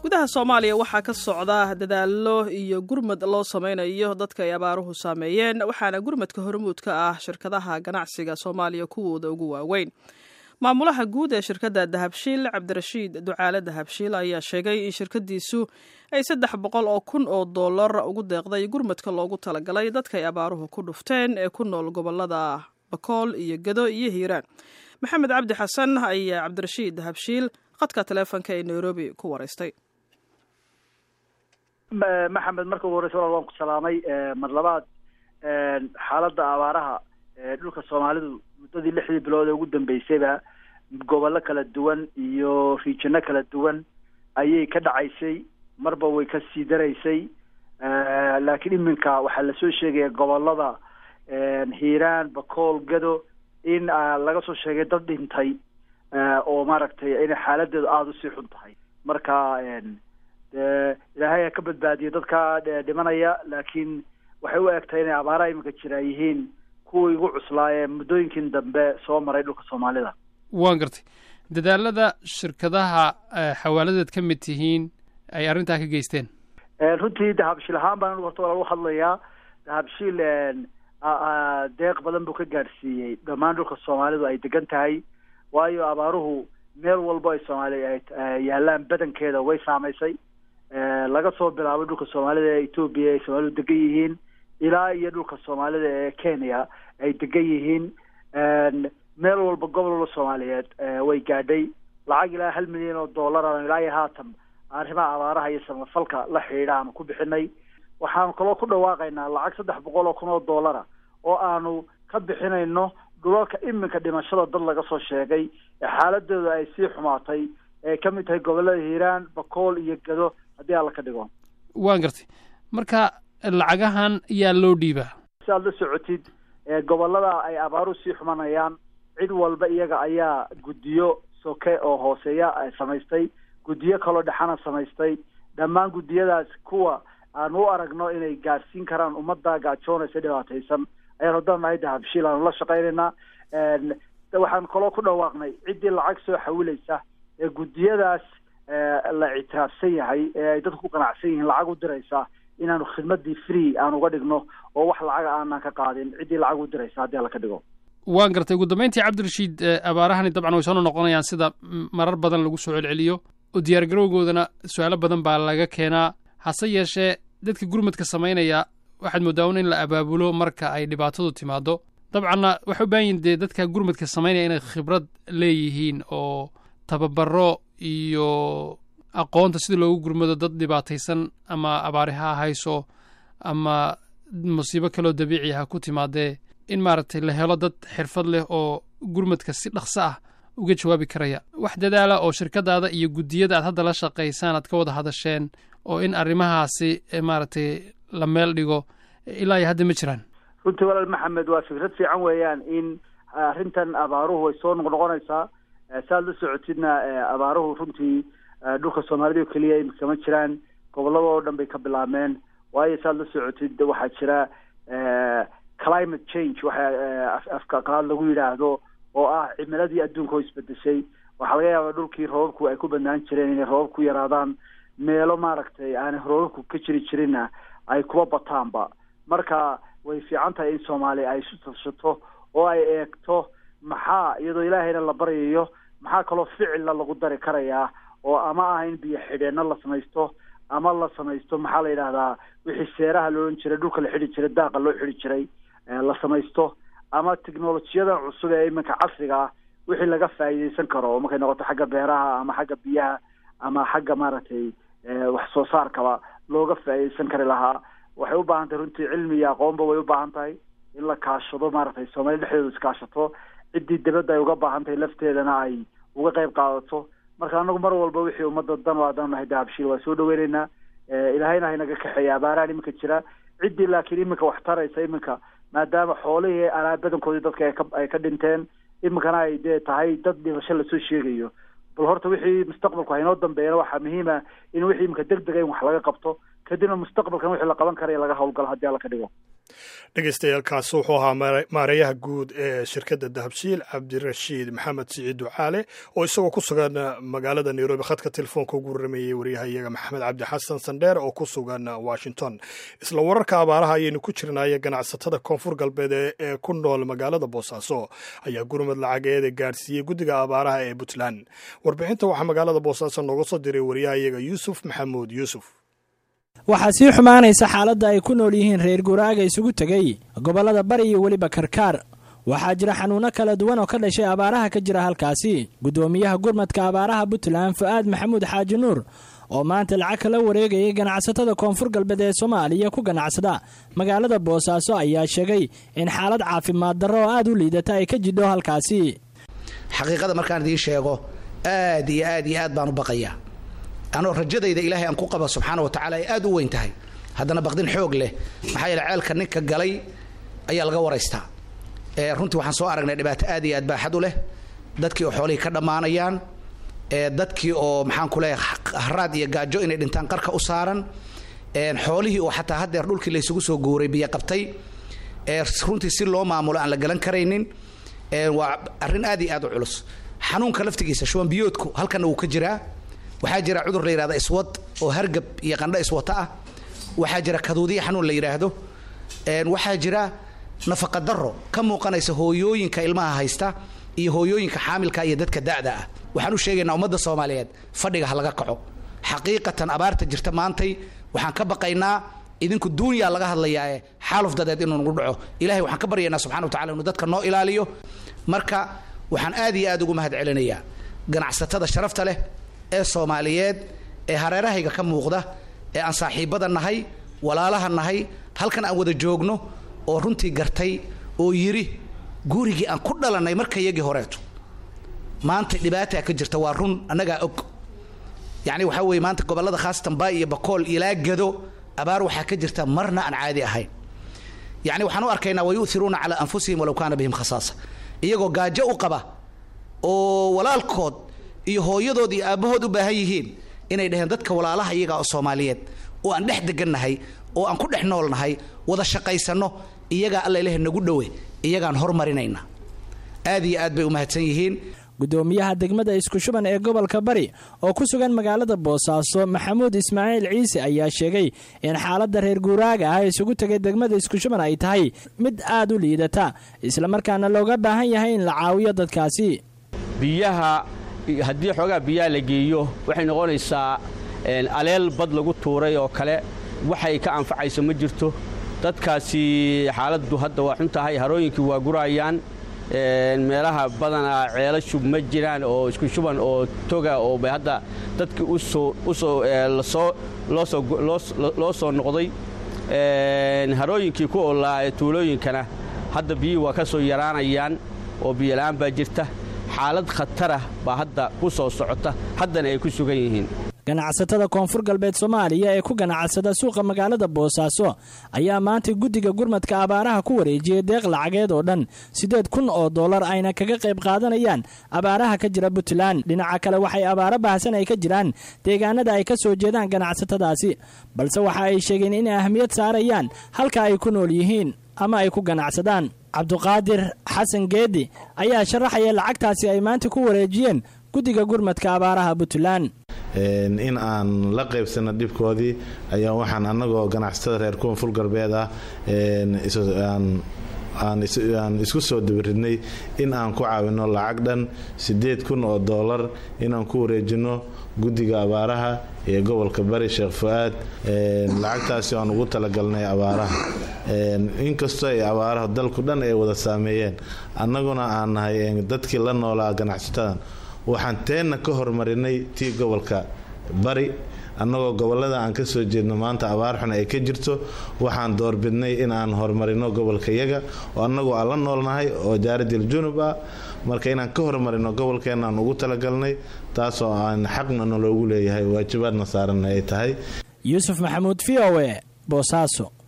gudaha soomaaliya waxaa ka socda dadaallo iyo gurmad loo sameynayo dadka ay abaaruhu saameeyeen waxaana gurmadka hormuud ka ah shirkadaha ganacsiga soomaaliya kuwooda ugu waaweyn maamulaha guud ee shirkadda dahabshiil cabdirashiid ducaale dahabshiil ayaa sheegay in shirkadiisu ay saddex boqol oo kun oo dollar ugu deeqday gurmadka loogu talagalay dadka ay abaaruhu ku dhufteen ee ku nool gobolada bakool iyo gado iyo hiiraan maxamed cabdi xasan ayaa cabdirashiid dahabshiil qadka taleefonka ee nairobi ku waraystay maxamed marka ugu horeysa walaal waan ku salaamay mar labaad xaaladda abaaraha dhulka soomaalidu muddadii lixdii bilood ee ugu dambeysayba gobollo kala duwan iyo riijino kala duwan ayay ka dhacaysay marba way ka sii daraysay laakiin iminka waxaa lasoo sheegaya gobolada hiiraan bakool gado in laga soo sheegay dad dhintay oo maaragtay inay xaaladeedu aada usii xun tahay marka ilaahay ha ka badbaadiyo dadka dhimanaya laakiin waxay u egtahay inay abaaraha iminka jira yihiin kuwii ugu cuslaa ee muddooyinkin dambe soo maray dhulka soomaalida waan gartay dadaalada shirkadaha xawaaladeed ka mid tihiin ay arrintaa ka geysteen runtii dahabshiil ahaan baan anigu horta walaal u hadlayaa dahabshiil deeq badan buu ka gaadhsiiyey dhammaan dhulka soomaalidu ay degan tahay waayo abaaruhu meel walbo ay soomaaliya ay yaalaan badankeeda way saamaysay laga soo bilaabo dhulka soomaalida ee etoobiya ay soomaalidu degan yihiin ilaa iyo dhulka soomaalida ee kenya ay degan yihiin meel walba gobol walba soomaaliyeed way gaadhay lacag ilaa hal milyan oo dollar aan ilaa iyo haatan arrimaha abaaraha iyo samafalka la xidhiidha aanu ku bixinay waxaanu kaloo ku dhawaaqaynaa lacag saddex boqol oo kun oo dollara oo aanu ka bixinayno dhulalka iminka dhimashada dad laga soo sheegay ee xaaladooda ay sii xumaatay ee ka mid tahay gobollada hiiraan bakool iyo gado haddii alla ka dhigo waan gartay marka lacagahan yaa loo dhiibaa si aad la socotid gobollada ay abaaruhu sii xumanayaan cid walba iyaga ayaa guddiyo soke oo hooseeya samaystay guddiyo kaloo dhexana samaystay dhammaan guddiyadaas kuwa aan u aragno inay gaadhsiin karaan ummadda gaajoonaysa dhibaataysan ayaan haddaan nahay dahabshiil aanu la shaqaynaynaa waxaan kaloo ku dhawaaqnay ciddii lacag soo xawilaysa ee guddiyadaas la ictiraafsan yahay ee ay dadku ku qanacsan yihiin lacag u diraysa inaanu khidmadii free aan uga dhigno oo wax lacaga aanan ka qaadin ciddii lacag u diraysa haddii alla ka dhigo waan gartay ugu dambeyntii cabdirashiid abaarahani dabcan way soo noqonayaan sida marar badan lagu soo celceliyo oo diyaargarowgoodana su-aalo badan baa laga keenaa hase yeeshee dadka gurmadka samaynaya waxaad mooddaa un in la abaabulo marka ay dhibaatadu timaado dabcanna waxay u baahan yihin dee dadka gurmadka samaynaya inay khibrad leeyihiin oo tababaro iyo aqoonta sida loogu gurmado dad dhibaataysan ama abaari ha hayso ama musiibo kaloo dabiici ha ku timaadee in maaragtay la helo dad xirfad leh oo gurmadka si dhaqso ah uga jawaabi karaya wax dadaala oo shirkadaada iyo guddiyada aad hadda la shaqaysaan aad ka wada hadasheen oo in arrimahaasi maaragtay la meel dhigo ilaa iyo hadda ma jiraan runtii walaal maxamed waa fikrad fiican weeyaan in arrintan abaaruhu way soo noqnoqonaysaa saaad la socotidna abaaruhu runtii dhulka soomaalida oo keliya imika ma jiraan gobollada oo dhan bay ka bilaabmeen waayo saaad la socotid waxaa jira climate change waxa afka qalaad lagu yidhaahdo oo ah cimiladii adduunka oo isbedeshay waxaa laga yaabaa dhulkii roobabku ay ku badnaan jireen inay roobab ku yaraadaan meelo maaragtay aanay roobabku ka jiri jirinna ay kuba bataanba marka way fiican tahay in soomaaliya ay isu tashato oo ay eegto maxaa iyadoo ilaahayna la baryayo maxaa kaloo ficilla lagu dari karayaa oo ama ah in biyo xidheenno la samaysto ama la samaysto maxaa la yidhahdaa wixii seeraha loohan jiray dhulka la xidhi jiray daaqa loo xidhi jiray la samaysto ama technolojiyadan cusub ee iminka casriga ah wixii laga faa'iidaysan karo markay noqoto xagga beeraha ama xagga biyaha ama xagga maaragtay wax soo saarkaba looga faa'iidaysan kari lahaa waxay u baahan tahay runtii cilmi iyo aqoonba way u baahan tahay in la kaashado maaragtay soomaaliya dhexdeedu iskaashato ciddii dibadda ay uga baahan tahay lafteedana ay uga qayb qaadato marka anagu mar walba wixii ummadda dan o haddaan nahay dahabshiil waa soo dhaweyneynaa ilaahayna haynaga kaxeeya abaarahan iminka jira ciddii laakiin iminka wax taraysa iminka maadaama xoolihii alaa badankoodii dadka ay ka ay ka dhinteen iminkana ay dee tahay dad dhimasho lasoo sheegayo bal horta wixii mustaqbalku haynoo dambeeyana waxaa muhiima in wixii iminka deg dega in wax laga qabto kadibna mustaqbalkan wixii la qaban karaya laga hawlgalo haddii alla ka dhigo dhegeystayaaalkaas wuxuu ahaa maareeyaha guud ee shirkadda dahabshiil cabdirashiid maxamed siciid ducaale oo isagoo ku sugan magaalada nairobi khadka telefoonka ugu waramayey waryahayaga maxamed cabdi xasan sandheer oo ku sugan washington isla wararka abaaraha ayaynu ku jirnaaye ganacsatada koonfur galbeed ee ku nool magaalada boosaaso ayaa gurmad lacageeda gaadhsiiyey guddiga abaaraha ee puntland warbixinta waxaa magaalada boosaaso nooga soo diray waryahayaga yuusuf maxamuud yuusuf waxaa sii xumaanaysa xaaladda ay ku nool yihiin reer guuraaga isugu tegay gobollada bari iyo weliba karkaar waxaa jira xanuunno kala duwan oo ka dhashay abaaraha ka jira halkaasi guddoomiyaha gurmadka abaaraha puntland fu'aad maxamuud xaaji nuur oo maanta lacag kala wareegayay ganacsatada koonfur galbeed ee soomaaliya ku ganacsada magaalada boosaaso ayaa sheegay in xaalad caafimaad darro oo aad u liidata ay ka jidho halkaasi xaqiiqada markaan idiin sheego aad iyo aad iyo aad baan u baqayaa anoo rajadayda ilaahay aan ku qaba subxaana wa tacala ay aad u weyn tahay haddana baqdin xoog leh maxaa yeele ceelka ninka galay ayaa laga waraystaa runtii waxaan soo aragnay dhibaato aad iyo aad baaxad u leh dadkii oo xoolihii ka dhammaanayaan dadkii oo maxaan ku leeyahay haraad iyo gaajo inay dhintaan qarka u saaran xoolihii oo xataa haddeer dhulkii laysugu soo guuray biyo qabtay runtii si loo maamulo aan la galan karaynin waa arrin aad iyo aad u culus xanuunka laftigiisa shuban biyoodku halkanna wuu ka jiraa waxaa jira cudur la yidhahda iswad oo hargab iyo qandho iswata ah waxaa jira kaduudiya xanuun la yidhaahdo waxaa jira nafaqa daro ka muuqanaysa hooyooyinka ilmaha haysta iyo hooyooyinka xaamilka iyo dadka da'da ah waxaan u sheegaynaa ummadda soomaaliyeed fadhiga ha laga kaco xaqiiqatan abaarta jirta maantay waxaan ka baqaynaa idinku duunyaa laga hadlayaae xaaluf dadeed inuu nagu dhaco ilahay waxaan ka baryaynaa subxana wa tacala inuu dadka noo ilaaliyo marka waxaan aad iyo aad ugu mahad celinayaa ganacsatada sharafta leh ee soomaaliyeed ee hareerahayga ka muuqda ee aan saaxiibbada nahay walaalaha nahay halkan aan wada joogno oo runtii gartay oo yidhi gurigii aan ku dhalannay markayagii horeeto maanta dhibaataa ka jirta waa run annagaa og yacni waxaa weeye maanta gobollada khaasatan baay iyo bakool ilaa gado abaar waxaa ka jirta marna aan caadi ahayn yacni waxaan u arkaynaa wayu'iruuna calaa anfusihim walow kaana bihim khasaasa iyagoo gaajo u qaba oo walaalkood iyo hooyadood iyo aabbahood u baahan yihiin inay dhaheen dadka walaalaha iyaga oo soomaaliyeed oo aan dhex degannahay oo aan ku dhex noolnahay wada shaqaysanno iyagaa alla ilaah nagu dhowe iyagaan hormarinayna aad iyo aad bay u mahadsan yihiin guddoomiyaha degmada iskushuban ee gobolka bari oo ku sugan magaalada boosaaso maxamuud ismaaciil ciise ayaa sheegay in xaaladda reer guuraaga ah isugu tegay degmada iskushuban ay tahay mid aad u liidata islamarkaana looga baahan yahay in la caawiyo dadkaasi biyaha haddii xoogaa biyaha la geeyo waxay noqonaysaa aleel bad lagu tuuray oo kale waxay ka anfacayso ma jirto dadkaasi xaaladdu hadda waa xun tahay harooyinkii waa gurayaan meelaha badanaa ceelo shub ma jiraan oo isku shuban oo toga oo bay hadda dadkii loo soo noqday harooyinkii ku olaa tuulooyinkana hadda biyihii waa ka soo yaraanayaan oo biyola'aan baa jirta xaalad khatarah baa hadda ku soo socota haddana ay ku sugan yihiin ganacsatada koonfur galbeed soomaaliya ee ku ganacsada suuqa magaalada boosaaso ayaa maanta guddiga gurmadka abaaraha ku wareejiyey deeq lacageed oo dhan siddeed kun oo dollar ayna kaga qayb qaadanayaan abaaraha ka jira puntland dhinaca kale waxay abaaro baahsan ay ka jiraan deegaanada ay ka soo jeedaan ganacsatadaasi balse waxa ay sheegeen inay ahmiyad saarayaan halka ay ku nool yihiin ama ay ku ganacsadaan cabduqaadir xasan geedi ayaa sharaxaya lacagtaasi ay maanta ku wareejiyeen guddiga gurmadka abaaraha puntland in aan la qaybsano dhibkoodii ayaa waxaan annagoo ganacsatada reer koonfur galbeed ah aan isku soo dabaridnay in aan ku caawino lacag dhan siddeed kun oo doolar inaan ku wareejino guddiga abaaraha ee gobolka bari sheekh fu-aad lacagtaasi aan ugu talagalnay abaaraha inkastoo ay abaaraha dalku dhan ay wada saameeyeen annaguna aan nahay dadkii la noolaa ganacsatadan waxaan teenna ka hormarinay tii gobolka bari annagoo gobolada aan ka soo jeedno maanta abaar xun ay ka jirto waxaan doorbidnay in aan horumarino gobolka yaga oo annagoo aan la noolnahay oo jaaradil junub ah marka inaan ka horumarino gobolkeenna aan ugu talagalnay taasoo aan xaqna naloogu leeyahay waajibaadna saaranna ay tahay yuusuf maxamuud v o e boosaaso